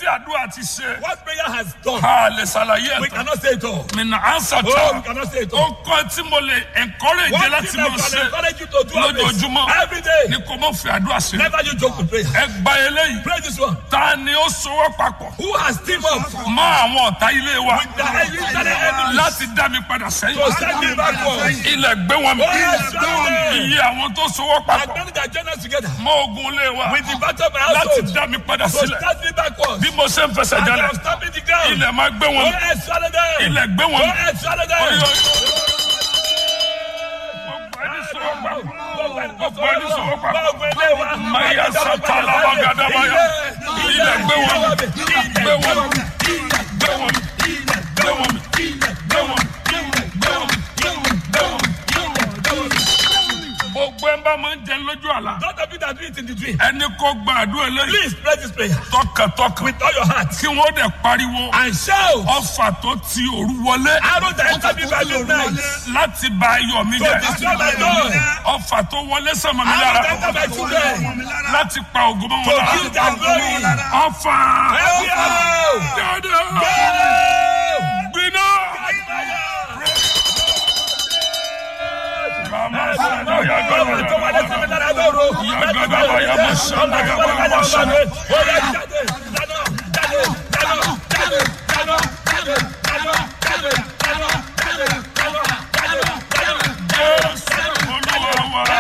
tí àdúrà ti ṣe What prayer has done, a lè ṣàlàyé we ẹ̀ tán cannot say it all. mi nà ánsà Oh, we tó cannot say it ó all. kọ́ tí mo lè encourage One láti thing I máa can ṣe encourage you to do always, lójoojúmọ́ every day. ni kò mọ̀ fi àdúrà ṣe Never you joke with prayer. ẹ gba eléyìí Pray this one. ta ni ó sowọ́ papọ̀ Who has teamed up mọ́ àwọn ọ̀tá ilé wa with the internet enemies láti dá mi padà to sẹ́yìn send me backwards? ilẹ̀ gbé wọn mi Oh, yes, brother. iye àwọn tó sowọ́ And papọ̀ many that join us together mọ́ ogun ilé wa with the battle of my láti household dá mi padà to sílẹ̀ start me backwards. bí mo ṣe ń fẹsẹ̀ And jalẹ̀ I'm stopping the ground. ilẹ̀ máa gbé wọn Go mi ahead, swallow them. ilẹ̀ gbé Go wọn mi. ahead, swallow them. Oyo, gbogbo ẹni sowọ́ papọ̀ gbogbo ẹni sowọ́ papọ̀ Maya satala bagadabaya. Ilẹ̀ gbé wọn mi. Gbé wọn mi. Gbé wọn mi. Gbé wọn mi. Gbé wọn mi. Gbé wọn mi. Gbé wọn mi. Gbogbo ẹ̀ ń bá máa ń jẹ lójú àlá. Not of you that do it in the dream. Ẹni kò gba àdúrà eléyìí Please pray this prayer tọkàntọkàn. with all your heart Kí wọ́n dẹ̀ pariwo. and shout. Ọfà tó ti òru wọlé. Arrow that enter me by midnight Láti ba ayọ̀ mi to jẹ́. destroy my joy. Ọfà tó wọlé sọ̀mọ́ mi Arrow lára. that enter my children Láti pa ògùn mọ́ to wọn kill lára. their glory. Ọfà. Every arrow. Dáadáa. Go! Gbiná. Mama sada ya gaba. Jésù Olúwa wa.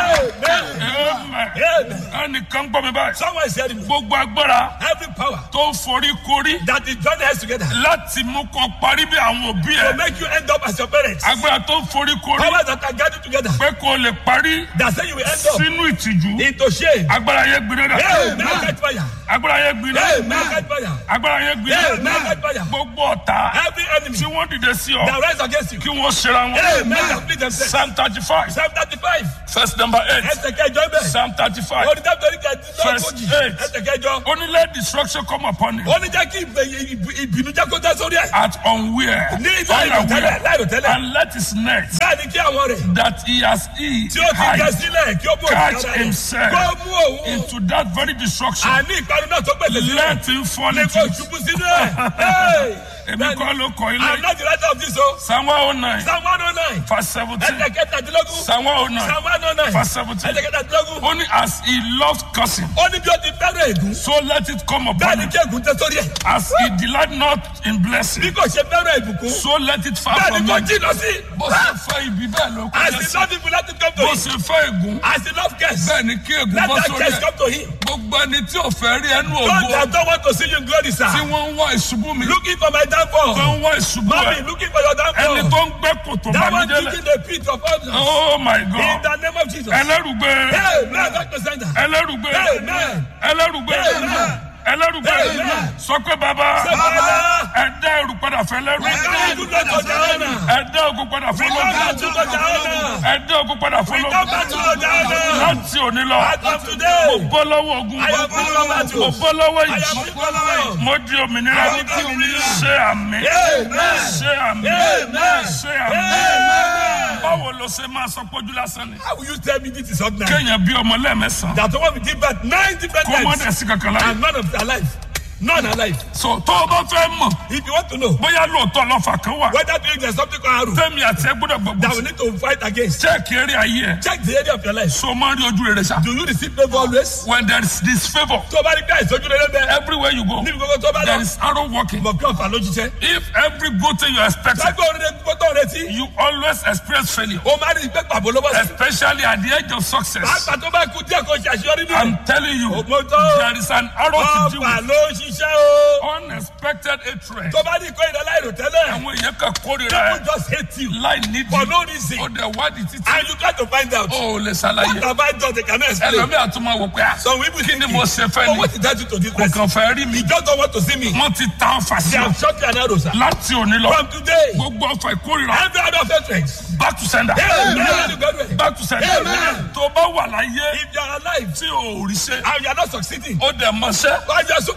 Amen. Ẹnìkan gbọ́ mi báyìí. Someone is hearing me. Gbogbo agbára Every power tó forí korí that is joined hands together láti mú kọ parí bí àwọn òbí to ẹ̀. make you end up as your parents. Agbára tó forí korí Powers that are gathered together pé kò lè parí that say you will end up sínú ìtìjú. into shame. Agbára yẹn gbiná dà. Hey, man, catch fire. Agbára yẹn gbiná. Hey, man, catch fire. Agbára yẹn Hey, gbiná. man, catch fire. Gbogbo ọ̀tá Every enemy tí wọ́n dìde sí ọ that rise against you. kí wọ́n ṣera Hey, wọn. man, complete themselves. Psalm thirty five Psalm 35. verse number eight Ẹsẹ̀ kẹjọ bẹ́ẹ̀. Psalm thirty five Orí dábìlì kẹjọ Verse lógójì. eight. Ẹsẹ̀ kẹjọ. only let destruction come upon you Ó ní jẹ́ kí ìbè- ìbì- ìbínú jẹ́ kó tẹ́ sórí ẹ̀. at unaware Ní láìrò tẹ́lẹ̀, láìrò tẹ́lẹ̀. and let his net Bẹ́ẹ̀ ni kí àwọn rẹ̀ that he has he tí ó ti gẹ hide sílẹ̀ kí ó bò catch ìjọba rẹ̀. himself Kó mú òun. into that very destruction Àní ìparun náà tó pèsè sílẹ̀. let him fall Ní into kó it. ṣubú sínú ẹ̀. Hey! èmi Bẹ́ẹ̀ni, kọ́ ló kọ́ I'm ilé not the writer of this o. psalm one oh nine Psalm one oh nine. verse seventeen Ẹsẹ̀ kẹtàdínlógún. psalm one oh nine Psalm one oh nine. verse seventeen Ẹsẹ̀ kẹtàdínlógún. only as he loves cursing Ó ní bí ó ti fẹ́ràn ègún. so let it come Bẹ́ẹ̀ upon ni him kí ègún tẹ́ sórí ẹ̀. as he delight not in blessing Bí kò ṣe fẹ́ràn ìbùkún. so let it far Bẹ́ẹ̀ from ni kò him jìnnà sí. bó ṣe fẹ́ ibi bẹ́ẹ̀ ló As kọjá he sí love people let it come to bó him. ṣe fẹ́ ègún As he love curse. bẹ́ẹ̀ ni kí ègún Let bọ́ that sórí curse ẹ̀ come to him. gbogbo ẹni tí ò fẹ́ rí ẹnu God ògo that don't want to see you in glory sir. tí wọ́n ń wá ìṣubú mi Looking for my tó downfall. ń wá ìṣubú Mommy ẹ̀ looking for your ẹni downfall. tó ń gbẹ́ kòtò That one bàmídélẹ̀ digging the pit of others. oh my In god the name of Jesus. ẹlẹ́rùgbé Hey, man, Dr. Sender. ẹlẹ́rùgbé Amen. ẹlẹ́rùgbé Amen. ẹlẹ́rùgbé Amen. sọ pé bàbá Say, Father, ẹ̀dá ẹrù padà fẹ́ lẹ́rù we come to go to Jahana. ẹ̀dá ogun padà We fẹ́ come lọ́gbọ̀n back to go to Jahana. ẹ̀dá ogun padà fẹ́ We come lọ́gbọ̀n back to go to Jahana. láti òní lọ As of today, bọ́ lọ́wọ́ ogun I am free from mo battles. bọ́ lọ́wọ́ I am ìjì free from love. mo di òmìnira I am free from love. ṣé àmì Amen. ṣé àmì Amen. ṣé àmì Amen. báwo ló ṣe máa sọ pójú lásán ni How will you tell me this is ordinary? kéèyàn bí ọmọ lẹ́ẹ̀mẹ́sàn That the one we give birth nine different kó mọ́ times dẹ̀ sí kankan láyé and none of them alive. None alive. so tó o bá fẹ́ mọ̀ If you want to know bóyá lóòótọ́ lọ́fà kan wà whether doing there's something called arrow tẹ́mi àti ẹ gbọ́dọ̀ gbogbo that we need to fight against, chẹ́ẹ̀kì eré ayé ẹ̀ check the area of your life. so máa ń rí ojú rere ṣá Do you receive favor always? when there is this favour Tó o bá rí bí àìsàn ojú rere bẹ́ẹ̀, everywhere you go níbi gbogbo tó o bá there lọ, is arrow working mọ̀ kí ọ̀fà ló jíṣẹ́. if every good thing you expect Lágbó orin gbogbo tó ń retí, you always experience failure o máa rí ìgbẹ́ pàbó ló bọ́ sí. especially at the age of success Pàápàá tó bá kú díẹ̀ kó ṣe àṣeyọrí nínú. i'm telling you Ògbóntọ́ there is an arrow to deal ọ̀fà with ló ń ṣiṣẹ́ o. unexpected hatred Tó bá ní ìkó ìdá láìrò tẹ́lẹ̀, àwọn èèyàn kan kórìíra people ẹ just hate you láì nídìí for no reason. ó dẹ̀ wádìí títí And you got to find out. ó lè What ṣàlàyé have I done? They cannot explain. ẹlòmíì àtúmọ̀ wò pé à Some people kí ni think mo ṣe fẹ́ Oh, ni what did I do to this kò person? kàn fẹ́ rí mi He just don't want to see me. wọ́n ti ta ọfà sí They ọ have shot you an arrow, sir. láti òní lọ From today, gbogbo ọfà ìkórìíra every other hatred. back to sender Amen. back to sender Amen. tó bá wà láyé If you are alive tí o ò rí ṣe and you are not succeeding, ó dẹ̀ mọṣẹ́ but you are so competent,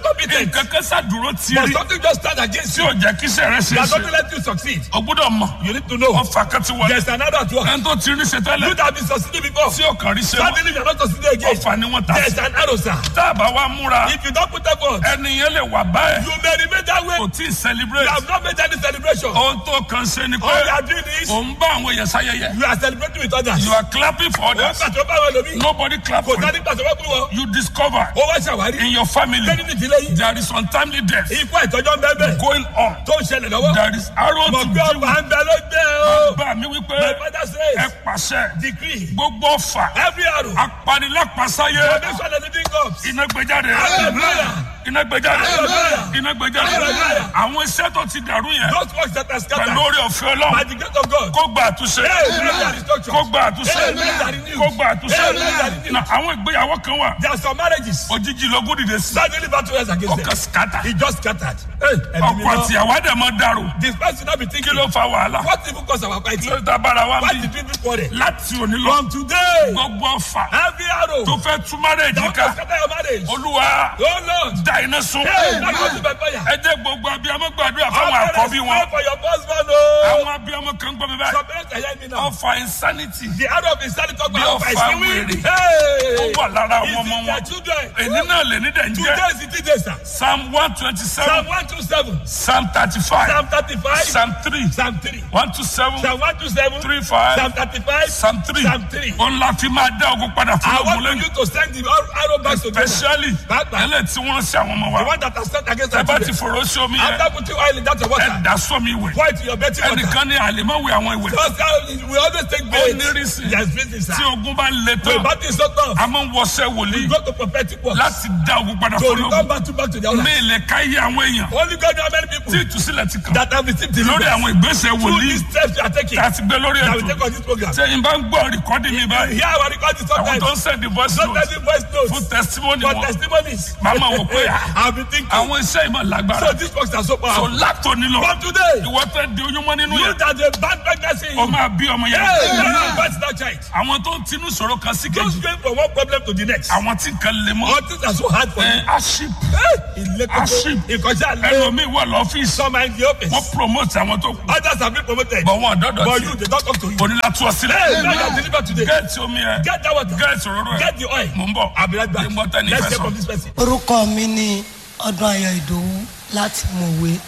nǹkan kan ṣàdúró But tiri something just stand against tí you. ò jẹ́ kí iṣẹ́ rẹ ṣe That é doesn't ṣe let you succeed. o gbọ́dọ̀ mọ̀ You need to know. ọfà kan ti wọlé There's another at work. ẹni tó ti rí ṣe You tẹ́lẹ̀ that have been succeeding before. tí ò kàn rí ṣe mọ́ Suddenly you're not succeeding again. ọfà ni wọ́n ta sí There's an arrow, sir. tá a bá wa múra If you don't put effort, ẹni yẹn lè wà báyìí you may remain that way. kò tí ì You celebrate have not made any celebration. All ohun tó kàn ṣe ni you pé are doing is ò ń bá àwọn èèyàn sáyẹyẹ you are celebrating with others. you are clapping for Ó others pàṣẹ bá wọn lómi. nobody clap Kò for you sáré pàṣẹ wọ́n fún wọn. you discover Ó wá ṣàwárí. in your family Lẹ́ni ní ìdílé yìí. there is untimely death Ikú àìtọ́jọ́ ń bẹ́ẹ̀ bẹ́ẹ̀. going on Tó ń ṣẹlẹ̀ lọ́wọ́. there is arrow Mo to gbé deal ọgbà with ń bẹ ló gbé o. bá mi wípé My father ẹ says pàṣẹ decree gbogbo ọfà every arrow. apanilápasáyé Foundation of the living God. iná gbẹjáde Hallelujah. iná gbẹjáde Hallelujah. iná gbẹjáde Hallelujah. àwọn iṣẹ́ tó ti dàrú yẹn Those works that are pẹ̀lú scattered orí ọ̀fẹ́ by ọlọ́run the grace of God. kó gba àtúnṣe Amen. That is structure. kó gba àtúnṣe Amen. kó gba àtúnṣe Amen. na àwọn ìgbéyàwó kan wà There are some marriages. òjijì lógún dìde sí Suddenly battle was against ọkàn them. skata He just scattered. Hey, ẹ̀mí mi ọkọ lọ. àtìyàwó àdàmọ dàrú This person now be kí thinking. ló fa wàhálà What even cause our fighting? lórí ta bára wa Why bí did we be quarrel? láti òní lọ From today, gbogbo ọfà every arrow tó fẹ́ tú márèjì that ká will scatter your marriage. olúwa Oh Lord. da iná sun Hey, that goes to my fire. ẹ jẹ́ gbogbo abiyamọ gbàdúrà All fáwọn parents àkọ́bí wọn pray for your husband. Oh. àwọn abiyamọ kan gbọ́ mi báyìí Some parents are hearing me now. ọfà insanity The arrow of insanity talk Bí about ọfà fight. wèrè. Hey. ó wà lára Is àwọn ọmọ it their wọn children? èyí náà lè ní dẹ̀ ń Today jẹ́ is the day, sir. psalm one twenty Psalm seven 127. psalm thirty five Psalm 35. psalm three Psalm 3. one two seven Psalm 127. three five Psalm 35. psalm three Psalm 3. òun la fi máa dá ogun padà fún I ogun want lẹ́yìn you to send the arrow back to them. especially Papa. ẹlẹ́ tí wọ́n ń ṣe àwọn ọmọ The wa one that has sent against ẹ our bá ti children. fòrò sí omi yẹn After putting oil in that ẹ water, dá sómi ìwẹ̀ pour it to your betting water. ẹnìkan ní àlèmọ́wé àwọn ìwẹ̀ Because uh, we always take ó bait. ní rísì There's reason, sir. tí ogun bá le When tán battle is so tough, a máa ń wọṣẹ́ wòlíì go to prophetic works. láti dá ogun padà To fún return ológun back to back to the other. ní ilẹ̀ káyé àwọn èèyàn Only God knows how many tí people ìtúsílẹ̀ ti kàn that have received lórí deliverance àwọn ìgbésẹ̀ through wòlíì these steps you are taking. tá a ti gbé lórí That we ètò take on this program. sẹ́yìn bá ń gbọ́ rìkọ́dì mi báyìí Here our record is àwọn sometimes. tó ń sẹ́ndì voice Not note any voice fún notes. testimony For wọn testimonies. màmá wò pé I've been thinking. àwọn iṣẹ́ ìmọ̀ lágbára So these works are so so powerful. látòní lọ From today, ìwọ tẹ́ di oyún mọ́ nínú you yẹn that the bad pregnancy in o you. máa bí ọmọ yẹn Hey, you will birth that child. àwọn tó ń tinú sọ̀rọ̀ kan sí Don't kejì go from one problem to the next. àwọn tí nǹkan lè mọ́ All things are so hard for you. ẹ aship Ilé Aship. kókó, ìkọjá lé. ẹlòmíì wà lọ́fíìsì Some are in the office. wọ́n promote àwọn tó kù Others have been promoted. bọ̀ wọn dọ́dọ̀ But tí you, they don't talk to you. onílàtú Hey, ọ̀sílẹ̀ God has delivered today. gẹ́ẹ̀tì omi ẹ̀ Get that water. gẹ́ẹ̀tì òróró ẹ̀ Get the oil. mò ń bọ̀ I'll be right back. Ní gbọ́ tẹ́ni Let's fẹ́ hear sọ. from this person. orúkọ mi ni ọdún ayọ̀ ìdòwú láti mọ̀wé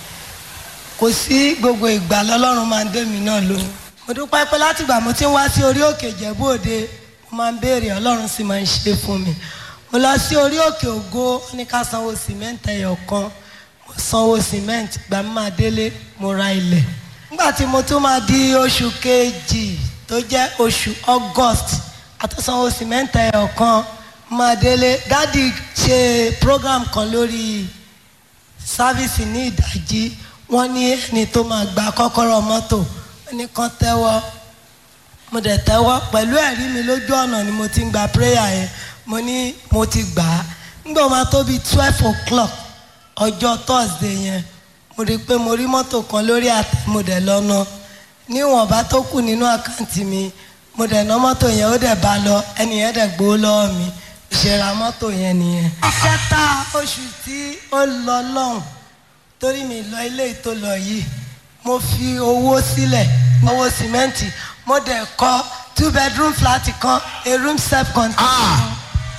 kò sí gbogbo ìgbà lọ́lọ́run máa ń dé mi náà lóhùn mo dúpẹ́ pé láti ìgbà mo ti ń wá sí orí òkè ìjẹ̀bú òde mo máa ń béèrè ọlọ́run sì máa ń ṣe fún mi mo lọ sí orí òkè ògo ó ní ká sanwó sìmẹ́ǹtì ẹyọ kan mo sanwó sìmẹ́ǹtì gbà mí máa délé mo ra ilẹ̀ nígbà tí mo tún máa di oṣù kejì tó jẹ́ oṣù august àtúnsanwó sìmẹ́ǹtì ẹyọ kan máa délé dádì ṣe program kan lórí sáfíìsì ní ìdájí wọ́n ní ẹni tó máa gba kọ́kọ́rọ́ mọ́tò wọ́n ní kán tẹ́wọ́ mo dẹ̀ tẹ́wọ́ pẹ̀lú ẹ̀rí mi lójú ọ̀nà ni mo ti ń gba prayer yẹn mo ní mo ti gbà á nígbà máa tó bíi twelve o'clock ọjọ́ thursday yẹn mo rí i pé mo rí mọ́tò kan lórí àtẹ mo dẹ̀ lọ́nà níwọ̀nba tó kù nínú àkáǹtì mi mo dẹ̀ ná mọ́tò yẹn ó dẹ̀ bá lọ ẹni yẹn dẹ̀ gbowó lọ́wọ́ mi ìṣẹ̀ra mọ́tò yẹn nìyẹn. ìkẹta oṣù tí ó lọ lọ́hùn torí mi lọ ilé tó lọ yìí mo fi owó sílẹ̀ owó sìmẹ́ǹtì mo dẹ̀ kọ́ two bedroom flat kan a room self contained.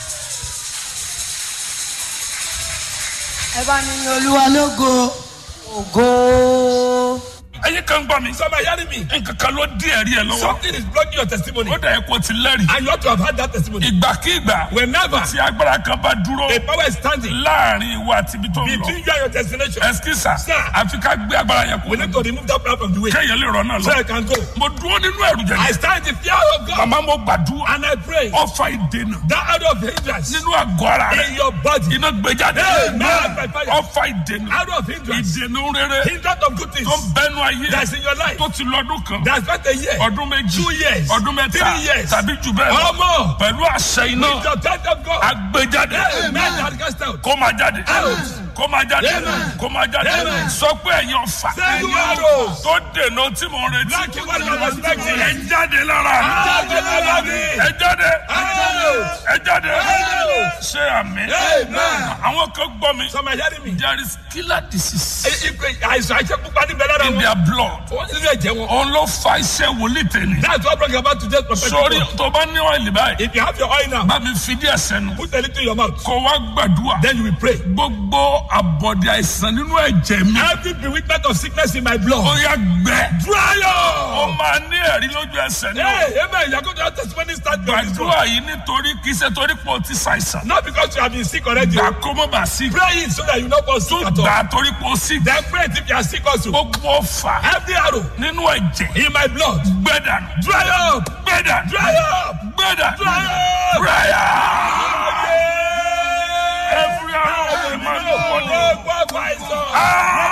ẹ bá mi ní olúwa lógo ògo. ẹyin kan gbọ́ mi Some are hearing me. nǹkan kan ló dí ẹ̀rí ẹ̀ lọ́wọ́ Something is blocking your testimony. ó dẹ̀ kó ti lẹ́rìí And you ought to have had that testimony. ìgbàkigbà Whenever tí agbára kan bá dúró a power is standing láàrin ìwà àti ibi tó ń lọ between you and your destination, ẹsikísà Sir. àfi ká gbé agbára yẹn we kú need to remove that power from the way kéèyàn lè rọ náà so lọ I can go. mo dúró nínú ẹ̀rù I jẹjẹ stand in fear of God màmá mo gbàdúrà and I pray ọfà ìdènà that out of hindrance nínú àgọ́ ara rẹ in your body, iná gbẹjáde Amen. By fire. ọfà ìdènà out of hindrance, ìdènà rere hindrance of good things tó ń bẹnu ayé that's in your life, tó ti lọ́dún kan that's not a year, ọdún méjì two years, ọdún mẹ́ta three years, tàbí jù bẹ́ẹ̀ or lọ more. pẹ̀lú àṣẹ iná With the touch of God, agbẹjáde Amen. That cast out. kó máa jáde Out. kó máa jáde Amen. kó máa jáde Amen. sọ pé ẹ̀yin ọ̀fà Say you arrows. tó dènà tí mo ń retí Blocking what you are expecting. ẹ jáde lára mi Jáde lára mi. ẹ jáde Arrows. ẹ jáde Arrows. ṣé àmì Amen. àwọn kan gbọ́ mi Some are hearing me. there is killer disease Àìsàn àìsàn pupa ní bẹ̀rẹ̀ in wọn. their blood Wọ́n ti lè jẹ wọn. òun ló fa iṣẹ́ wòlíì tẹ̀lé That's what brought about today's prophetic sórí word. tó bá ní ọ̀ìlì báyìí If you have your oil now, bá mi fi díẹ̀ sẹ́nu put a little in your mouth. kó wá gbàdúrà Then you will pray. gbogbo àbọ̀dé àìsàn nínú ẹ̀jẹ̀ mi Every bewitchment of sickness in my blood. ó yá gbẹ Dry ó up. máa ní ẹ̀rí lójú ẹsẹ̀ náà Hey, amen. You are going to have testimony start from this one. gbàdúrà yìí nítorí kì í ṣe torí pé o ti ṣàìsàn Not because you have been sick already. gbà kó mọ́ bá sí Pray it so that you not fall sick at all. gbà torí pé o sí Then pray it if you are sick also. gbogbo ọ̀fà Every arrow nínú ẹ̀jẹ̀ in my blood. gbẹ̀dànù Dry up. gbẹ̀dànù Dry up. gbẹ̀dànù Dry up. prayer every hour of the man of God. Oh, God, my son. Ah!